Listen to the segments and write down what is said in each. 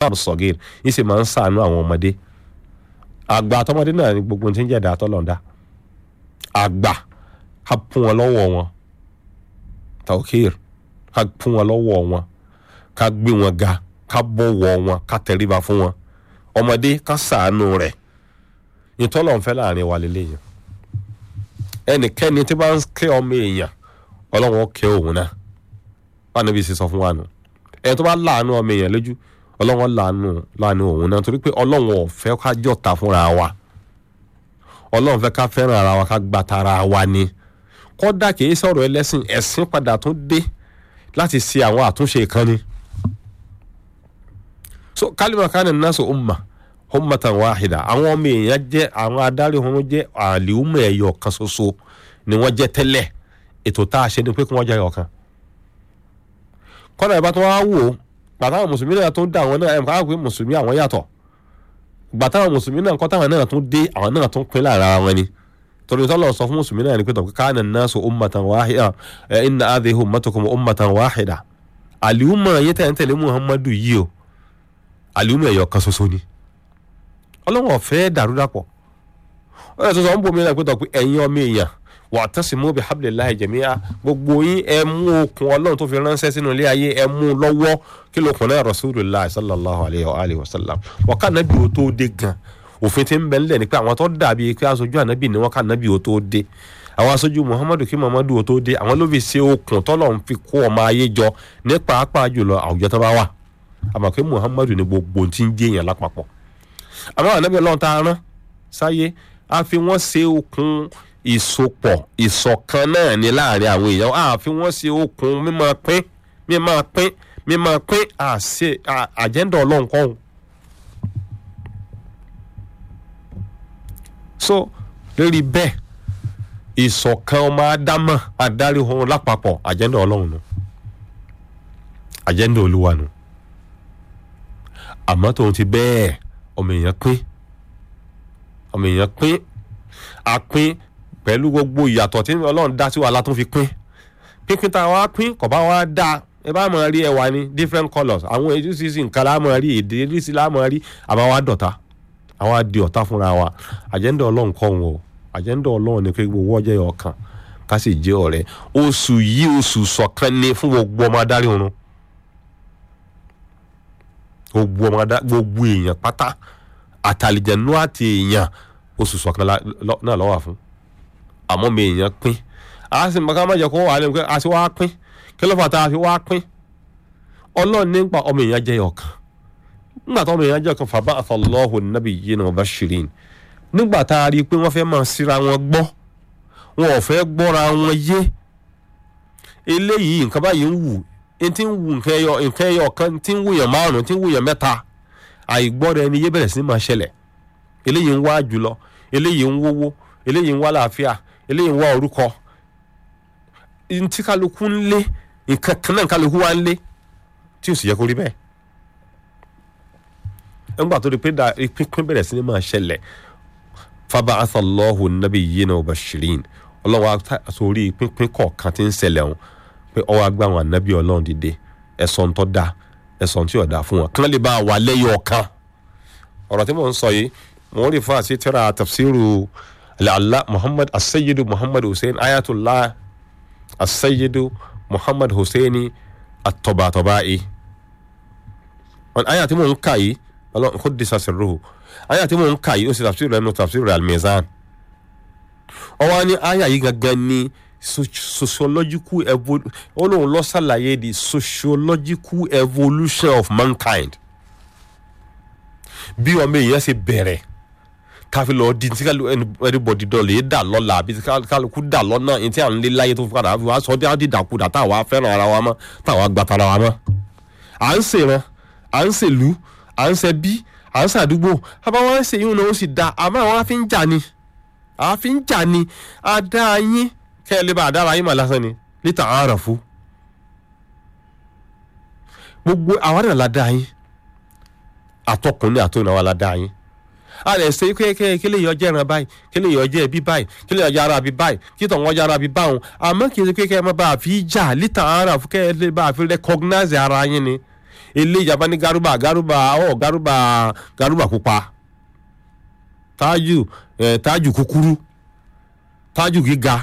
báàbù sọ̀gìr yìí sì máa ń sàánú àwọn ọmọdé àgbà àtọmọdé náà ni gbogbo tí ń jẹ̀dá tọ́lọ̀ǹda àgbà ká fún wọn lọ́wọ́ wọn tawkir ká fún wọn lọ́wọ́ wọn ká gbé wọn ga ká bọ̀wọ̀ wọn ká tẹríba fún wọn ọmọdé ká sàánú rẹ̀ ìtọ́lọ̀ ń fẹ́ láàrin wa lélẹ́yìn ẹnikẹ́ni tí bá ń kẹ́ ọmọ èèyàn ọlọ́run ó kẹ́ òun náà wọn níbi sì sọ fún wa nù ẹni tó bá láàánú ọmọ èèyàn lójú ọlọ́run láàánú láàánú òun náà torí pé ọlọ́run ò fẹ́ ká jọ̀ta fúnra wa ọlọ́run fẹ́ ká fẹ́ràn ara wa ká gba tara wa ni kódà kìí sọ̀rọ̀ ẹlẹ́sìn ẹ̀sìn padà tún dé láti ṣe àwọn àtúnṣe kan ni so kálímà kánì nasu umma ummatan wahida àwọn ọmọ èèyàn jẹ́ àwọn adarí wọn jẹ́ àlìhùmọ̀ ẹ̀yọ̀ kan ṣoṣo ni wọ́n jẹ́ tẹ́lẹ̀ ètò tá a ṣe ni pé kí wọ́n jẹ́ ẹ̀yọ̀ kan kọ́nà ìbá tó wá wò ó gbàtàwọn mùsùlùmí náà tó ń dá àwọn náà ẹ̀ káwọn pé mùsùlùmí àwọn yàtọ̀ gbàtàwọn mùsùlùmí náà kọ́tàwọn náà tó dé àwọn náà tó ń pín lára wọn ni torí tọ́lọ̀ sọ fún mùsùlùmí náà ni pé tọ́kí káàní nasu ummatan wahida ẹ̀ inna hadhihi ummatukum ummatan wahida àlìhùmọ̀ yẹn tẹ̀ ń tẹ̀lé muhammadu yìí o àlìhùmọ̀ ẹ̀yọ̀ kan ṣoṣo ni ọlọ́wọ́n fẹ́ dàrúdàpọ̀ ó yẹ tó sọ ń bomi náà pé tọ́ pé ẹ̀yin ọmọ èèyàn wa'tasimu bihablillahi jami'a gbogbo yín ẹ mú okùn ọlọ́run tó fi ránṣẹ́ sínú ilé ayé ẹ mú lọ́wọ́ kí ló kùn náà rasulullah sallallahu alayhi wa alihi wa sallam wọ́n ká nábì ó tó dé gan òfin tí ń bẹ nílẹ̀ ni pé àwọn tó dàbí pé aṣojú ànábì ni wọ́n ká nábì ó tó dé àwọn aṣojú muhammadu kí muhammadu ó tó dé àwọn ló fi ṣe okùn tọ́lọ́run fi kó ọmọ ayé jọ ní pàápàá jùlọ àwùjọ tó bá wà àmọ́ pé muhammadu ni gbogbo ti ń jẹ́ èèyàn lápapọ̀ àmọ́ ànábì ọlọ́run tá a rán sáyé a fi wọ́n ṣe okùn ìsopọ̀ ìṣọ̀kan náà ní láàrin àwọn èèyàn a fi wọ́n ṣe okùn mímọ́ pín mímọ́ pín mímọ́ pín àṣẹ àjẹ́ndà ọlọ́run kọ́hún. so lórí bẹ́ẹ̀ ìṣọ̀kan ọmọ ádámà adarí ohun lápapọ̀ àjẹ́ndà ọlọ́run nù àjẹ́ndà olúwa nù àmọ́ tóun ti bẹ́ẹ̀ ọmọ èèyàn pín ọmọ èèyàn pín a pín pẹ̀lú gbogbo ìyàtọ̀ tí ọlọ́run dá sí wa la tún fi pín pínpín tá a wá pín kò bá wá dá ẹ bá máa rí ẹwà ní different colours àwọn oríṣiríṣi nǹkan la máa rí èdè oríṣiríṣi la máa rí àbá wa dọ̀tá àwa di ọ̀tá fúnra wa àjẹ́ndà ọlọ́run kọ́ wọn o àjẹ́ndà ọlọ́run ni pé gbogbo ọjọ́ yọ ọkàn ká sì jẹ́ ọ̀rẹ́ oṣù yìí oṣù ṣọ̀kan ni fún gbogbo ọmọ adarí oorun gbogbo ọmọ adarí gbogbo èèyàn pátá àtàlìjẹ̀nú àti èèyàn oṣù ṣọ̀kan náà ló wà fún àmọ́ mi èèyàn pín a sì mọ ká má jẹ́ kó wà lẹ́nu pé a sì wá pín kí ló fà tá a fi wá pín ọlọ́run nípa ọmọ èèyàn jẹ́ ọ̀kan nígbà tó ọmọ èèyàn jẹ́ ọ̀kan fàbá àtọ̀lọ́hù nàbì yìí náà bá ṣìrìn nígbà tá a rí i pé wọ́n fẹ́ máa síra wọn gbọ́ wọn ò fẹ́ gbọ́ra wọn yé eléyìí nǹkan báyìí ń wù tí ń wù nǹkan ẹyọ nǹkan ẹyọ kan tí ń wùyàn márùn tí ń wùyàn mẹ́ta àìgbọ́ra ẹni yé bẹ̀rẹ̀ sí máa ṣẹlẹ̀ eléyìí ń wá jùlọ eléyìí ń wówó eléyìí ń wá làáfíà eléyìí ń wá orúkọ ntí kálukú ń lé nǹkan kan náà kálukú wá ń lé tí ò sì yẹ kó rí bẹ́ẹ̀ nígbà tó di pé da pínpín bẹ̀rẹ̀ sí ni máa ṣẹlẹ̀ faba'atha Allahu nabiyyina mubashirin ọlọ́wọ́ àtòrí pínpín kọ̀ọ̀kan tí ń ṣẹlẹ̀ wọn pé ọwọ́ agbá àwọn ànábì ọlọ́run dìde ẹ̀sọ́ ń tọ́ da ẹ̀sọ́ tí ò da fún wọn kí wọ́n lè bá wà lẹ́yìn ọ̀kan ọ̀rọ̀ tí mò ń sọ yìí mò ń rí fún àti tíra tafsiru lalla muhammad asayidu muhammad hussein ayatollah asayidu muhammad hussein atọbatọba'i wọn aya tí mò ń kà yìí ọlọ́run kò disa sirruhu aya tí mò ń kà yìí ó sì tafsiru ẹnu tafsiru al-mizan ọwọ́ ni aya yìí gangan ni sociological evolution ó lóun lọ ṣàlàyé the sociological evolution of mankind bí ọmọ èèyàn ṣe bẹ̀rẹ̀ káfí lọ di tí everybody dọ̀ lè dà lọ́la àbí tí kálukú dà lọ́nà ní tí à ń lé láyé tó fi padà wá sọ dé àdìdàkudà táwa fẹ́ràn ara wa mọ́ táwa gbàtà ara wa mọ́. à ń ṣèran à ń ṣèlú à ń ṣẹbí à ń ṣàdúgbò àbáwọn ń ṣèyún náà ó sì da àmọ́ àwọn afi ń jà ni àfi ń jà ni adá yín kẹ́ ẹ lè bá àdára yín mà lásán ni lítà àárọ̀ gbogbo àwọn àdàlà dá yín àtọkùnrin àtọkùnrin àwọn aládá yín a lè ṣe kéèké kí lè yọjẹ ẹran báyìí kí lè yọjẹ ẹbí báyìí kí lè yọjẹ ara bí báyìí kí tọ̀ wọ́n yára bí báwọn àmọ́ kì í ṣe kéèké ẹ má bá a fi jà lítà ara fún kẹ́ ẹ lè bá a fi recognize ara yín ni eléyìí abá ní garuba garuba ọ garuba garuba pupa tájù ẹ tájù kúkúrú tájù gíga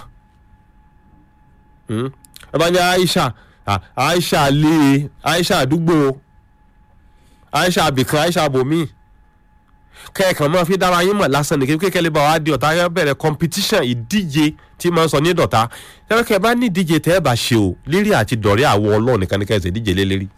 Hmm. ẹ bá ní aisha ah, aisha lé aisha àdúgbò aisha abìkan aisha abomi kẹ́ẹ̀kan máa fi dára yín mọ̀ lásán nìkan kékeré lè bá wa di ọ̀tá yẹn bẹ̀rẹ̀ competition ìdíje tí máa ń sọ ní dọ̀tá kẹ́kẹ́ bá ní ìdíje tẹ́ ẹ bá ṣe o lérí àti dọ̀rẹ́ àwọ̀ ọlọ́run nìkan ní kẹ́sẹ̀ ìdíje lé lérí.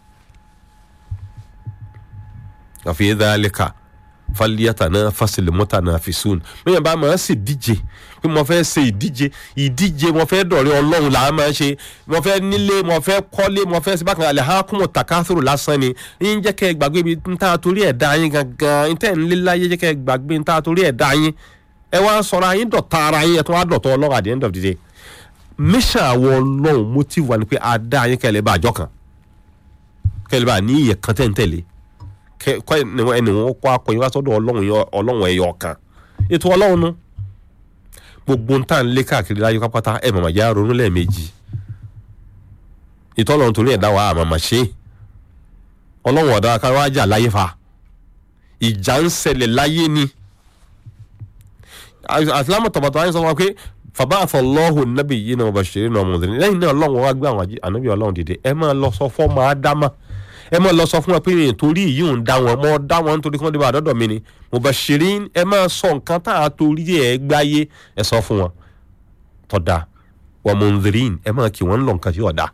àfi dhalika falyatanafasil mutanafisun bẹ́ẹ̀ bá máa ń ṣe ìdíje pé mo fẹ́ ṣe ìdíje ìdíje mo fẹ́ dọ̀rẹ́ ọlọ́run là á máa ṣe mo fẹ́ nílé mo fẹ́ kọ́lé mo fẹ́ síbákan alẹ́ ha kún mo tàkásùrù lásán ni yín jẹ́ kẹ́ ẹ gbàgbé ibi ń tá a torí ẹ̀ dá yín gangan ń tẹ̀ ń lé láyé jẹ́ kẹ́ ẹ gbàgbé ń tá a torí ẹ̀ dá yín ẹ wá sọ̀rọ̀ ayín dọ̀tá ara yín ẹ tún wá dọ̀tọ̀ ọlọ́run at the end of the day mission àwọn ọlọ́run motive wa ni pé a dá yín kẹ́lẹ́ bá àjọ kan kẹ́lẹ́ bá ní ìyẹn kan tẹ̀ ń tẹ̀lé kọ́ ẹni wọn kọ́ akọ yín wá sọ́dọ̀ ọlọ́run yọ- ọlọ́run ẹ̀yọ kan ètò ọlọ́run nu gbogbo ń tà ń lé káàkiri láyé pápátá ẹ̀ màmá já ronú lẹ́ẹ̀mejì ètò ọlọ́run torí ẹ̀dá wa àmàmà ṣe é. ọlọ́run ọ̀dà ká wá jà láyé fa ìjà ń ṣẹlẹ̀ láyé ni àtìlámọ̀ tọ̀bọ̀tọ̀ ayé sọ fún wa pé fàbá àfọlọ́hùn nábì yìí náà bá ṣeré náà mọ̀ọ́dún lẹ́yìn náà ọlọ́run wá gbé àwọn àjí- ànábì ọlọ́run dìde ẹ máa lọ sọ fọ́ máa dá mà ẹ máa lọ sọ fún wọn pé nítorí yìí ń dá wọn mọ́ dá wọn nítorí kí wọ́n dé bá àdọ́dọ̀ mi ni mo bá ṣeré ẹ máa sọ nǹkan tá a torí ẹ gbáyé ẹ sọ fún wọn tọ́da wọ́n mọ̀ọ́dún ẹ máa kí wọ́n ń lọ nǹkan tí ọ̀dà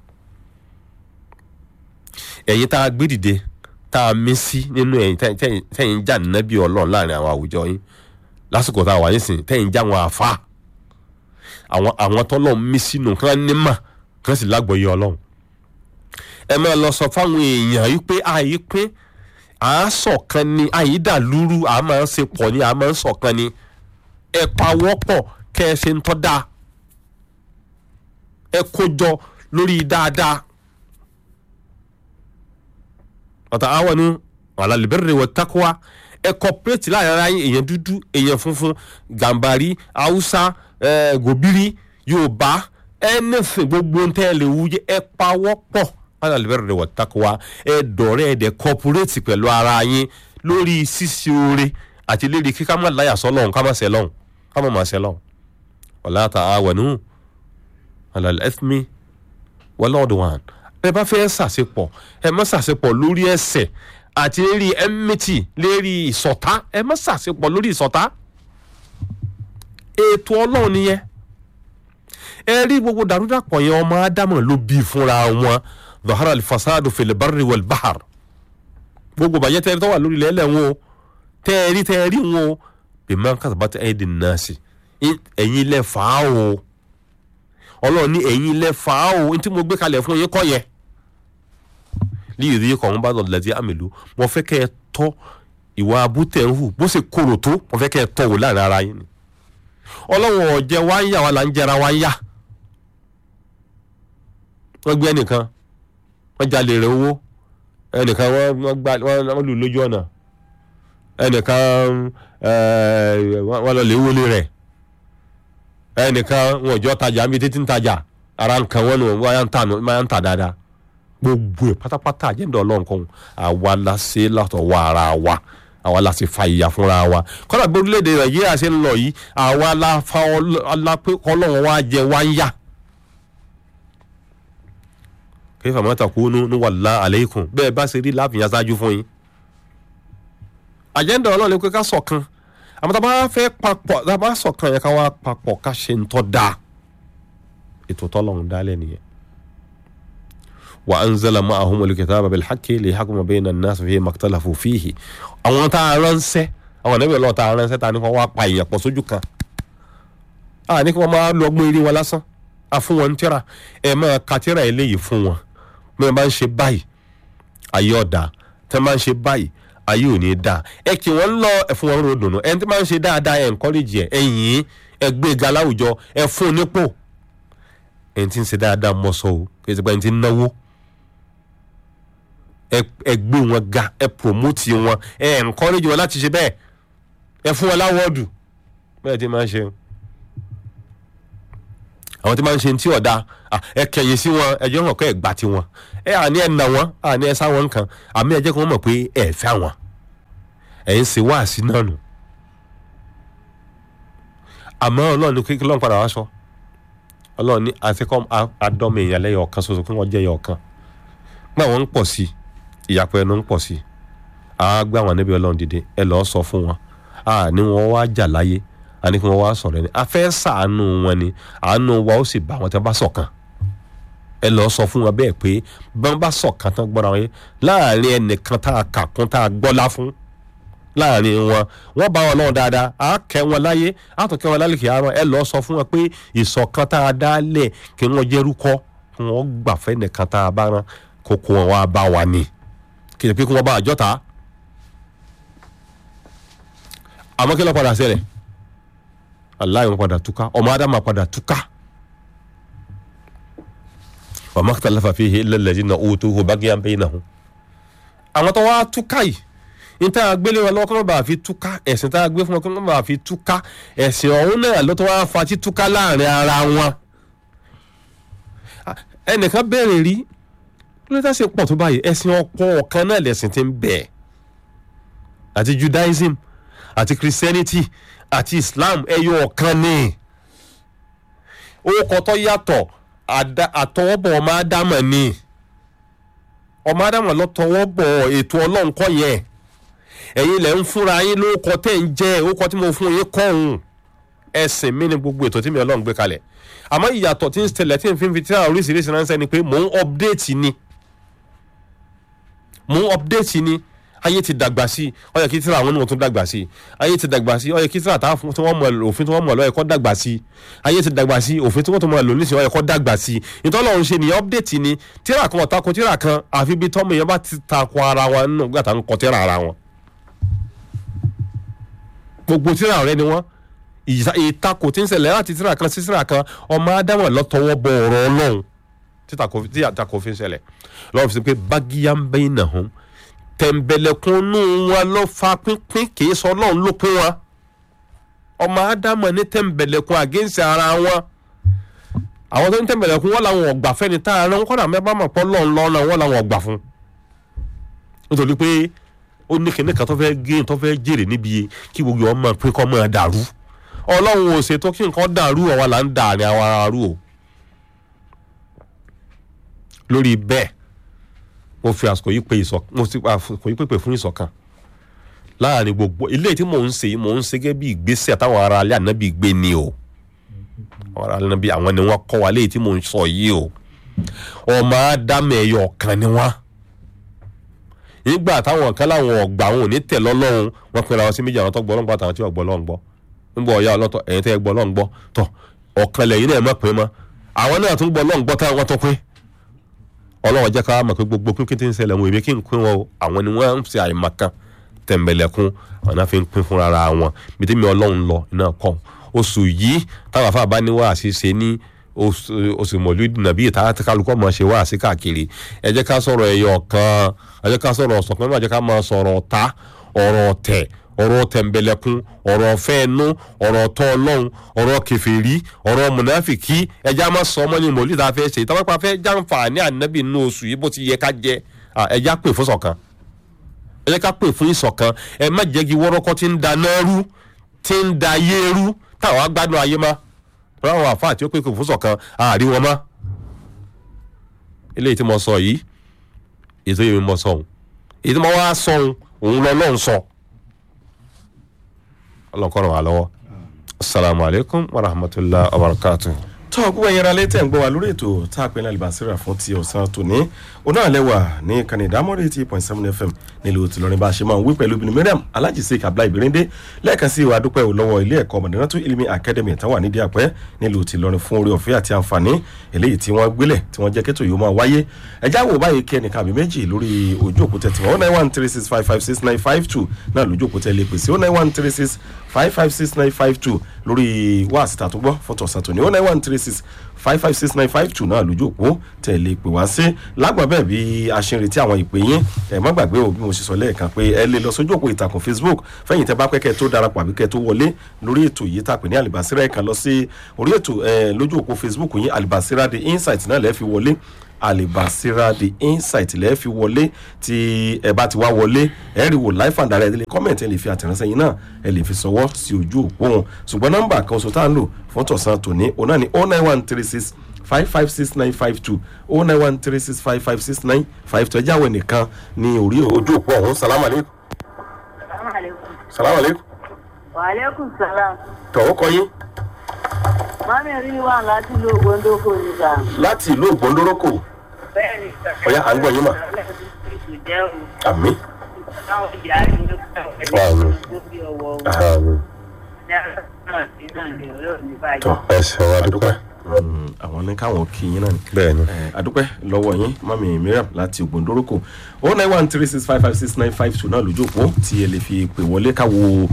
ẹ̀yin tá a gbé dìde tá a mí sí nínú ẹ̀yin tẹ́yin- tẹ́yin tẹ́yin jà nábì ọlọ́run láàrin àwọn àwùjọ yín lásìkò tá a wà nísìnyí tẹ́yin já wọn àfa àwọn àwọn tọ́lọ̀ mí sínú kán ní mà kán sì lágbọ̀ọ́yé ọlọ́run ẹ máa lọ sọ fáwọn èèyàn yìí pé àyè pín à á ṣọ̀kan ni àyè dà lúrú à á máa ń ṣe pọ̀ ni à á máa ń ṣọ̀kan ni ẹ pawọ́pọ̀ kẹ́ ẹ ṣe ń tọ́ da ẹ kójọ lórí dáadáa ọ̀tàwọnú alàlùbẹ́rẹ̀ wọ takuwa ẹ kọ́pẹ́rẹ́tì láàrin ara yín èèyàn dúdú èèyàn funfun gàmbàrí haúsá ẹ gòbírí yorùbá ẹnẹfẹ gbogbo ń tẹ́ ẹ lè wúyẹ ẹ pawọ́ pọ̀ alàlùbẹ́rẹ̀ wọ takuwa ẹ dọ̀rẹ́ ẹ dẹ̀ kọ́pẹ́rẹ́tì pẹ̀lú ara yín lórí ṣíṣe oore àti lérí kí ká má láyà sọ́lọ́hún ká má ṣe lọ́hún ká má má ṣe lọ́hún wala ta'awanu alal ithmi wọlọ́ọ̀dùwàn ẹ bá fẹ́ ṣàṣepọ̀ ẹ má ṣàṣepọ̀ lórí ẹsẹ̀ àti lérí ẹmẹ́tì lérí ìsọ̀tá ẹ má ṣàṣepọ̀ lórí ìsọ̀tá ètò ọlọ́run nìyẹn ẹ rí gbogbo dàrúdàpọ̀ yẹn ọmọ ádámọ̀ ló bí fúnra wọn zahara alfasadu fil barri wal bahar gbogbo bàjẹ́ tẹ́ ẹ rí tó wà lórí ilẹ̀ ẹlẹ́ wọn o tẹ́ ẹ rí tẹ́ ẹ rí wọn o bima kasabat aydin nasi ẹ̀yin lẹ fà á o ọlọ́run ní ẹ̀yin lẹ fà á o ní tí mo gbé kalẹ̀ fún yín kọ́ yẹn líyìí kọ̀ ń bá lọ́dọ̀ lẹ́tí àmìlú mo fẹ́ kẹ́ ẹ tọ́ ìwà abútẹ̀ ń hù bó ṣe korò tó mo fẹ́ kẹ́ ẹ tọ́ wò láàrin ara yín ni ọlọ́run ọ̀jẹ̀ wá ń yà wá là ń jẹra wá ń yà wọ́n gbé ẹnìkan wọ́n jalè rẹ̀ owó ẹnìkan wọ́n wọ́n gbá wọ́n wọ́n lù lójú ọ̀nà ẹnìkan ẹ̀ wọ́n lọ lè wọlé rẹ̀ ẹnìkan wọn ò jọ tajà níbi títí ń tajà ara nǹkan wọn nù wọ́n yà ń tà wọ́n yà ń tà dáadáa gbogbo ẹ̀ pátápátá àjẹ́ndọ̀ ọlọ́run kan àwa la ṣe látọ̀ wá ara wa àwa la ṣe fa ìyà fúnra wa kọ́dà bí orílẹ̀-èdè nàìjíríà ṣe ń lọ yìí àwa la fa ọlọ́pẹ́ ọlọ́run wa jẹ wá ń yà. kayfa ma takunu nuwalla alaykum bẹ́ẹ̀ bá ṣe rí láàfin aṣáájú fún yín. àjẹ́ndọ̀ ọlọ́run ni pé ká ṣọ̀kan àmọ́ tá a bá fẹ́ papọ̀ tá a bá ṣọ̀kan yẹn ká wá papọ̀ ká ṣe ń tọ́ da ètò tọ́lọ́run dálẹ̀ nìyẹn. وأنزل معهم الكتاب بالحق ليحكم بين الناس فيما اختلفوا فيه àwọn tá a ránṣẹ́ àwọn ẹ̀nẹ́bí ọlọ́ọ̀ tá a ránṣẹ́ ta ni wọ́n wá pa èèyàn pọ̀ sójú kan a ní kí wọ́n máa lọ ọgbọ́n eré wọn lásán a fún wọn tíra ẹ máa ka tíra eléyìí fún wọn bí wọ́n bá ń ṣe báyìí ayé ọ̀dà tẹ́ máa ń ṣe báyìí ayé ò ní dá ẹ kí wọ́n lọ ẹ fún wọn ròdùnú ẹni tí máa ń ṣe dáadáa ẹ encourage ẹ ẹ yìn ẹ gbé ga láwùjọ ẹ fún un nípò ẹni tí ń ṣe dáadáa mọ́ sọ o kì í ṣe pé ẹni tí ń náwó ẹ gbé wọn ga ẹ promote wọn ẹ encourage wọn láti ṣe bẹ́ẹ̀ ẹ fún wọn láwọ́ọ̀dù bẹ́ẹ̀ tí máa ń ṣe. àwọn tí máa ń ṣe tí ọ̀dà ẹ kẹ̀yìn sí wọn ẹjọ́ hàn kọ́ ẹ̀ gbà tiwọn ẹ àní ẹ̀ nà wọ́n àní ẹ̀ sá wọn nǹkan àmì ẹ jẹ́ kí wọ́n mọ̀ pé ẹ̀ fẹ́ àwọn ẹ̀ ń ṣe wáàsí náà nù àmọ́ ọlọ́run ní kékeré lọ́n padà wá sọ ọlọ́run ní àtikọ́ àdọ́mọ èèyàn lẹ́yìn ọ̀kan ṣoṣo kí wọ́n jẹ́ ẹyọ ọ̀kan gbà wọ́n ń pọ̀ sí ìyàpọ̀ ẹnu ń pọ̀ sí àá gbé àwọn níbi ọlọ́run dìde ẹ lọ́ọ́ sọ fún wọn àní wọn wá jà láyé àní kí wọ́n wá sọ̀rọ̀ ẹni afẹ́ sàánú wọn ni àánú wa ó sì bá wọn tí wọ́n bá ṣọ̀kan ẹ lọ́ọ́ sọ fún wọn bẹ́ẹ̀ pé bọ́n bá ṣọ̀kan tán gbọ́ra wọn yé láàrin ẹnìkan tá a kà kún tá a gbọ́lá fún láàrin wọn wọn bá wọn náà dáadáa á kẹ́ wọn láyé á tún kẹ́ wọn lálẹ́ kìí àárọ̀ ẹ lọ́ọ́ sọ fún wọn pé ìṣọ̀kan tá a dá lẹ̀ kí wọ́n jẹ́rúkọ kí wọ́n gbàfẹ́ nìkan tá a bá rán kókó wọn wá bá wa ni kì í ṣe pé kí wọ́n bá àjọ ta àmọ́ kí ló padà ṣẹlẹ̀ aláì wọn padà túká ọmọ adama padà túká wa makhtalafa fihi illa alladhina utuhu bagyan bainahum àwọn tó wá túká yìí níta gbélé wọn lọ́wọ́ kí wọ́n bá fi túká ẹ̀sìn tá a gbé fún wọn kí wọ́n bá fi túká ẹ̀sìn ọ̀hún náà ló tó wá fa tí túká láàrin ara wọn. ẹnìkan bẹ̀rẹ̀ rí ló dá sí pọ̀ tó báyìí ẹ̀sìn ọ̀pọ̀ ọ̀kan náà lẹ̀sìn ti ń bẹ̀ àti Judaism àti Christianity àti Islam ẹyọ ọ̀kan ni orúkọ tó yàtọ̀ àtọwọ́bọ̀ ọmọ ádámọ̀ ni ọmọ ádámọ̀ ló tọwọ́bọ̀ ètò ọlọ́run kọ́ yẹn ẹ̀yin lẹ̀ ń fúnra yín lórúkọ tẹ̀ ń jẹ́ orúkọ tí mo fún yín kọ́hún ẹ̀sìn mi ni gbogbo ètò tí mi ọlọ́run gbé kalẹ̀ àmọ́ ìyàtọ̀ tí ń ṣẹlẹ̀ tí ń fi fi tíra oríṣiríṣi ránṣẹ́ ni pé mò ń update ni mò ń update ni ayé ti dàgbà sí i ó yẹ kí tíra àwọn onímọ̀ tún dàgbà sí i ayé ti dàgbà sí i ó yẹ kí tíra tá tí wọ́n mọ̀ òfin tí wọ́n mọ̀ lọ́yẹ̀ kọ́ dàgbà sí i ayé ti dàgbà sí i òfin tí wọ́n tún mọ̀ lò nísìnyí ó yẹ kọ́ dàgbà sí i ìtọ́lọ̀ ń ṣe nìyẹn update ni tíra kan ọ̀tako tíra kan àfi bí tọ́mọ yẹn bá ti takò ara wọn nínú gbàtà ń kọ tíra ara wọn gbogbo tíra rẹ ni wọn ìtakò tí ń ṣẹlẹ̀ láti tíra kan sí tíra kan ọmọ ádámọ̀ lọ́tọwọ́ bọ ọ̀rọ̀ ọlọ́run tí àtakò fi ń ṣẹlẹ̀ lọ́wọ́ fi ṣe pé bágíyá ń bẹ́yìn náà hàn tẹ̀m̀bẹ̀lẹ̀kùnú wọn ló fa pínpín kì í sọ ọlọ́run ló pín wọn ọmọ ádámọ̀ ní tẹ̀m̀bẹ̀lẹ̀kùn àgẹ́ǹsì ara wọn àwọn tó ń tẹ̀m̀bẹ̀lẹ̀kùn wọn làwọn ọ̀gbà fẹ́ni tá a rán kọ́dà mẹ́bàá mọ̀ pọ́ lọ́run lọ́nà wọn làwọn ọ̀gbà fún nítorí pé ó ní kíní kan tó fẹ́ gé tó fẹ́ jèrè níbi kí gbogbo ọmọ pé kọ́ máa dàrú ọlọ́run ò ṣètò kí nǹkan dàrú ọ̀wá là ń dà ní àwọn ará rú o lórí bẹ́ẹ̀ mo fi àsìkò yìí pé ìṣọ̀kan mo fi àsìkò yìí pèpè fún ìṣọ̀kan láàrin gbogbo ilé tí mò ń ṣe mò ń ṣe gẹ́gẹ́ bí ìgbésẹ̀ táwọn ará alẹ́ ànábì gbé ni o àwọn ará alẹ́ ànábì àwọn ni wọ́n kọ́ wa léyìí tí mò ń sọ yìí o ọmọ ádámẹ̀ ẹ̀yọ̀ kan ni wọ́n nígbà táwọn kan láwọn ọgbà àwọn ò ní tẹ̀ lọ́lọ́run wọ́n pinra wọn sí méjì àwọn tó gbọ́ lọ́ngbọ́ àtàwọn tí wọ́n gbọ́ lọ́n gbọ́ nígbà ọ̀yá ọlọ́tọ̀ ẹ̀yin tẹ́ gbọ́ lọ́n gbọ́ tọ̀ ọ̀kan lẹ́yìn náà mọ̀ pé mọ́ àwọn náà tún gbọ́ lọ́n gbọ́ táwọn tó pín ọlọ́wọ́ jẹ́ ká mọ̀ pé gbogbo pínpín tí ń ṣẹlẹ̀ wọn èmi kí n pín wọn o àwọn ni wọ́n ń ṣe àìmọ̀kan tẹ̀m̀bẹ̀lẹ̀kún àwọn náà fi ń pín fúnra ara wọn bí tèmi ọlọ́run lọ iná kọ́ oṣù yìí táwọn afá bá ní wàásí ṣe ní oṣù mọ̀lúdì nàbí ìta kálukọ́ mọ̀ ṣe wàásí káàkiri ẹ jẹ́ ká sọ̀rọ̀ ẹ̀yọ̀ kan ẹ jẹ́ ká sọ̀rọ̀ ọ̀sọ̀kan náà ẹ jẹ́ ká máa sọ̀rọ̀ ọ̀tá ọ̀rọ̀ ọ̀tẹ̀ ọ̀rọ̀ tẹ̀m̀bẹ̀lẹ̀kun ọ̀rọ̀ ọ̀fẹ́ ẹnu ọ̀rọ̀ ọ̀tọ́ ọlọ́run ọ̀rọ̀ kẹfẹ́rí ọ̀rọ̀ mùnáfìkì ẹja máa sọ ọmọ ní mòlíì tá a fẹ́ ṣe ìtọ́wọ́ pa fẹ́ jàǹfààní ànábì nínú oṣù yìí bó ti yẹ ká jẹ ẹja pè fún ṣọ̀kan ẹja ká pè fún ìṣọ̀kan ẹ má jẹ́ kí wọ́rọ́kọ́ ti ń da náà rú ti ń da ayé rú táwọn agbádùn ayé má ráwọn àfáà tí ó pè fún ṣọ̀kan àárí wọn má eléyìí tí mo sọ yìí ètò yìí mo sọ òun èyí tí mo wá sọ òun òun lọ lọ́hùn sọ ọlọ́kọ̀rọ̀ wà lọ́wọ́ asalaamu alaykum wa rahmatulah wa barakatu. tó o gbogbo ẹ̀yin ara létẹ̀ ń gbọ́ wa lórí ètò tá a pè ní alibasira fún ti ọ̀sán tòní oná àlẹ́wà ní ìkànnì ìdámọ́rẹ́ eighty point seven fm nílùú tìlọrin bá a ṣe máa ń wí pẹ̀lú obìnrin miriam alhaji sheik abdullahi birinde lẹ́ẹ̀kan sí ìwà dúpẹ́ lọ́wọ́ ilé ẹ̀kọ́ mọ̀dánátú ilimi academy tán wà nídìí àpẹ́ nílùú tìlọrin fún orí ọ̀fẹ́ àti àǹfààní eléyìí tí wọ́n gbélẹ̀ tí wọ́n jẹ́ kẹ́tò yóò máa wáyé ẹjá wo báyìí kí ẹnìkan àbí méjì lórí ojú òkúta tiwọn oh nine one three six five five six nine five two náà lójú òkúta ilé pèsè oh nine one three six five five six nine five two lórí wáàsí tàtúgbọ́ fọ́tọ̀ sàtòní oh nine one three six six five five six nine five two náà lójú òpó tẹ̀lé pè wá sí lágbọ̀n bẹ́ẹ̀ bí a ṣe ń retí àwọn ìpè yín ẹ̀ má gbàgbé o bí mo ṣe sọ lẹ́ẹ̀kan pé ẹ lè lọ sójú òpó ìtàkùn facebook fẹ́yìn tẹ́ bá pẹ́ kẹ́ tó darapọ̀ àbí kẹ́ tó wọlé lórí ètò yìí tá a pè ní alibasira ẹ̀ kan lọ sí orí ètò ẹ̀ lójú òpó facebook yín alibasira the insight náà lẹ́ẹ̀ fi wọlé alibasira the insight lẹ́ẹ̀ fi wọlé tí ẹ bá ti wá wọlé ẹ rí wò life and direct ẹ lè comment ẹ lè fi àtẹ̀ránṣẹ́ yín náà ẹ lè fi sọwọ́ sí ojú òpó wọn ṣùgbọ́n nọ́mbà kan oṣù tá à ń lò fún tọ̀sán tòní òun náà ni oh nine one three six five five six nine five two oh nine one three six five five six nine five two ẹ jáwé nìkan ní orí ojú òpó ọ̀hún salamu aleykum Salaamaleykum. salamu aleykum Waaleykum salaam. tọ̀wọ́ kọ yín Mami rí wà láti ìlú Ògbóndókò níta. láti ìlú ògbóndórókò Bẹ́ẹ̀ni. Ọ̀yá, à ń gbọ́ yín mà. Jẹ́ o. àmì Táwọn ìyá rẹ̀ ló kọ́ Wà mí. lórí ọwọ́ wọn. àmì Ní àná sí náà lè rí òní báyìí. tọ ẹsẹ wa dúpẹ́ àwọn ní káwọn kí yín náà ni. bẹ́ẹ̀ ni Eh, adúpẹ́ lọ́wọ́ yín mami miriam láti ògbóndórókò o nine one three six five five six nine five two náà lójú òpó tí ẹ lè fi pè wọlé káwo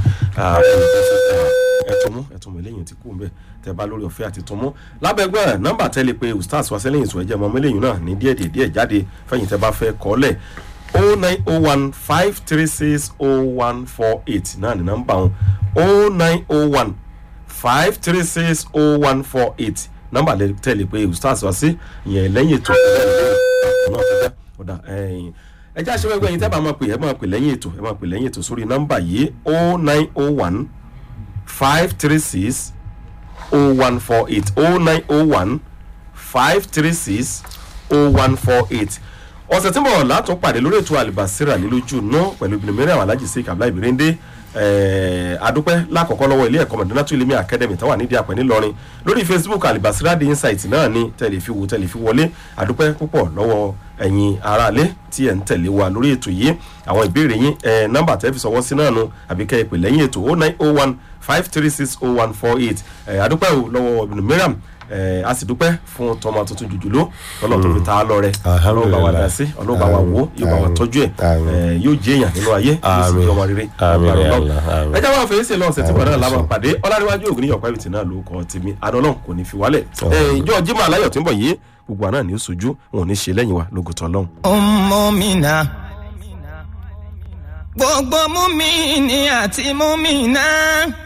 ẹtùmú ẹtùmú eléyìí ti kú ń bẹ tẹ bá lórí ọ̀fẹ́ àti tùmú lábẹ́gbẹ́ nọ́mbà tẹ́lẹ̀ pé ustaz wa sẹ́lẹ̀yìn sọ ẹ̀jẹ̀ mọ́mọ́ eléyìí náà ní díẹ̀ díẹ̀ díẹ̀ jáde fẹ́yìn tẹ bá fẹ́ kọ́lẹ̀ o nine o one five three six o one four eight náà ní nọ́mbà wọn o nine o one five three six oh one four eight nọmba lè tẹ̀lé pé ustaz wá sí ìyẹn lẹ́yìn ètò náà tẹ́tẹ́ ọ̀dà ẹ̀yìn ẹjẹ́ àṣewẹ́gbẹ́ yìí tẹ́ bá máa pè ẹ máa pè lẹ́yìn ètò ẹ máa pè lẹ́yìn ètò sórí nọmba yìí oh nine oh one five three six oh one four eight oh nine oh one five three six oh one four eight ọ̀sẹ̀ tí mo rọ̀ látún pàdé lórí ètò àlìbàsíra nílójú náà pẹ̀lú ibìnrin mẹ́rin àwọn alájì sí kabla ìbírẹ́ndé adúpẹ́ lákọ̀ọ́kọ́ lọ́wọ́ ilé ẹ̀kọ́ mọ̀dúnátù ilé mi academy tó wà nídìí àpẹ́ ńìlọrin lórí facebook àlìbàsíra the insight náà ni tẹ̀lé fi wo tẹ̀lé fi wọlé adúpẹ́ púpọ̀ lọ́wọ́ ẹ̀yin aráalé tí ẹ̀ ń tẹ̀lé wa lórí ètò yìí àwọn ìbéèrè yín ẹ̀ nọ́mbà tẹ́ fi sọwọ́ sí náà nu àbí kẹ́ ẹ pè lẹ́yìn ètò oh nine oh one five three six oh one four eight adúpẹ́ o lọ́wọ́ ibùdó mìíràn ẹ a sì dúpẹ́ fún tọmọ tuntun jùjùlọ ọlọ́run tó fi ta á lọ rẹ ọlọ́run bá wa dá sí ọlọ́run bá wa wò yóò bá wa tọ́jú ẹ̀ ẹ yóò jẹ́ èèyàn nínú ayé yóò sì jẹ́ ọmọ rere Àmín, ọgbà ya Ọlọ́run. Allah, àmín. ẹ jẹ́ wọn fèrèsé lọ́sẹ̀ tí wọn náà lábàá pàdé ọlárẹ̀wájú ògùn níyọ̀pá ìbìtì náà ló kọ́ tèmi adọ́lọ́n kò ní fi wálẹ̀ ẹ ìjọ jimá aláyọ̀ tí ń bọ̀ yìí gbogbo àná ni ó sojú wọn ò ní ṣe lẹ́yìn wa lógùtọ̀ lọ́hùn. Ọmọmìnà. Gbogbo múmi ni àti múmi náà.